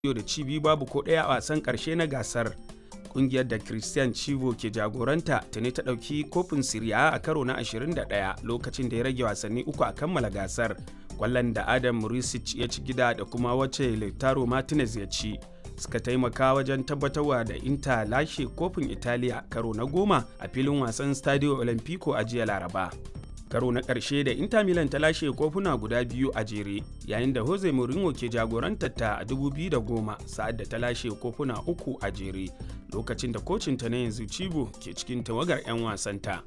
da ci biyu babu ko ɗaya a wasan ƙarshe na gasar. Kungiyar da Christian Chivo ke jagoranta tuni ta ɗauki kofin Siriya a karo na 21 lokacin da ya rage wasanni uku a kammala gasar. Kwallon da Adam Murisic ya ci gida da kuma wacce Lautaro Martinez ya ci. suka taimaka wajen tabbatarwa da Inter lashe kofin Italiya karo na goma a filin wasan Stadio Olimpico a jiya Laraba. Karo na ƙarshe da Inter Milan ta lashe kofuna guda biyu a jere, yayin da Jose Mourinho ke jagorantar ta a 2010 sa'ad da ta lashe kofuna uku a jere, lokacin da kocinta na yanzu Cibo ke cikin tawagar 'yan wasanta.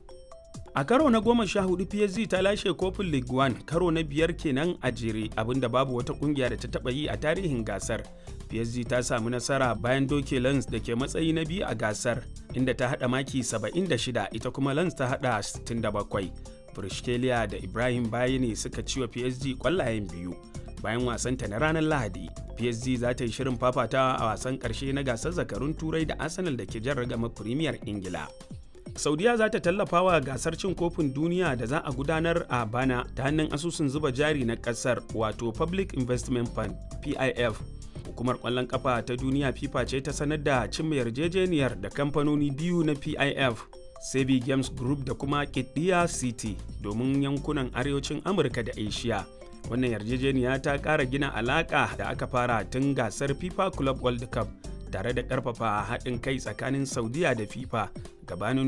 A karo na goma sha hudu PSG ta lashe kofin League One karo na biyar kenan a jere abinda babu wata kungiya da ta taba yi a tarihin gasar. PSG ta samu nasara bayan doke Lens da ke matsayi na biyu a gasar inda ta hada maki 76 ita kuma Lens ta hada 67. Brishkelia da Ibrahim Bayani suka ci wa PSG kwallayen biyu. Bayan wasanta na ranar Lahadi, PSG za ta yi shirin fafatawa a wasan karshe na gasar zakarun Turai da Arsenal da ke jan ragama Premier Ingila. saudiya za ta tallafa wa gasar cin kofin duniya da za a gudanar a bana ta hannun asusun zuba jari na kasar wato public investment fund pif hukumar kwallon kafa ta duniya fifa ce ta sanar da cimma yarjejeniyar da kamfanoni biyu na pif sebi games group da kuma kidiya city domin yankunan arewacin amurka da asia wannan yarjejeniya ta kara gina alaka da aka fara tun gasar fifa club world cup tare da karfafa haɗin kai tsakanin saudiya da fifa gabanin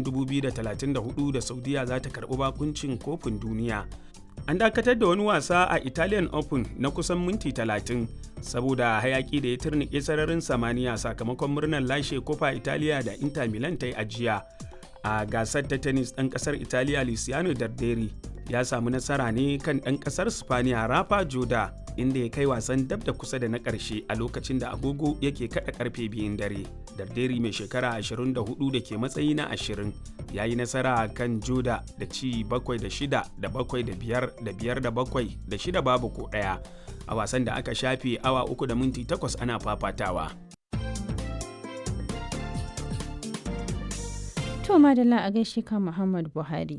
2034 da saudiya za ta karɓi bakuncin kofin duniya an dakatar da wani wasa a italian open na kusan minti 30 saboda hayaki da ya turnike sararin samaniya sakamakon murnar lashe kofa italiya da inter milan ta yi ajiya a gasar ta tennis ɗan ƙasar italiya luciano darderi ya samu nasara ne kan ɗan ƙasar spaniya rafa joda inda ya kai wasan dab da kusa da na ƙarshe a lokacin da agogo yake kada karfe biyun dare. Darderi mai shekara 24 da ke matsayi na 20 ya yi nasara kan Joda da ci 7 da 6 da 7 da 5 da 5 da 7 da 6 babu ko ɗaya a wasan da aka shafe awa 3 da minti 8 ana fafatawa. To madalla a gaishe ka Muhammad Buhari.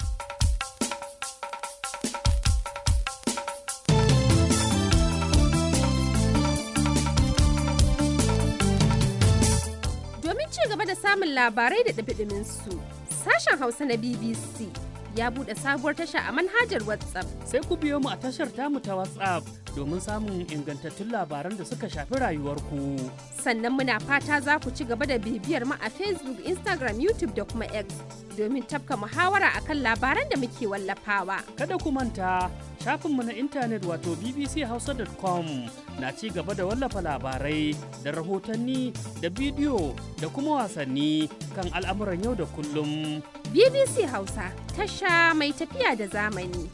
gaba da samun labarai da ɗabiɗimin su. Sashen Hausa na BBC ya buɗe sabuwar tasha a manhajar WhatsApp. Sai ku biyo mu a tashar tamu ta WhatsApp domin samun ingantattun labaran da suka shafi rayuwarku. Sannan muna fata za ku ci gaba da bibiyar mu a Facebook, Instagram, YouTube da kuma X domin tafka muhawara akan labaran da muke wallafawa. Kada ku manta shafinmu na intanet wato bbchausa.com na ci gaba da wallafa labarai da rahotanni da bidiyo da kuma wasanni kan al'amuran yau da kullum. BBC Hausa tasha mai tafiya da zamani.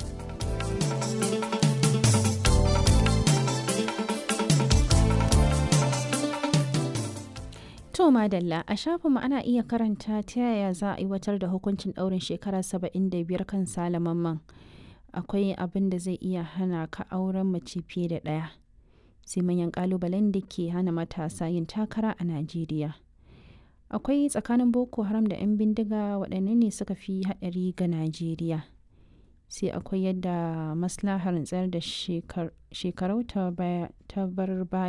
To madalla a shafinmu ana iya karanta ta yaya za a aiwatar da hukuncin ɗaurin shekara 75 kan salamanman. akwai abin da zai iya hana ka auren mace fiye da ɗaya sai manyan ƙalubalen da ke hana matasa yin takara a najeriya akwai tsakanin boko haram da 'yan bindiga waɗanne ne suka fi haɗari ga najeriya sai akwai yadda maslahar tsayar da shekarau ta bar baya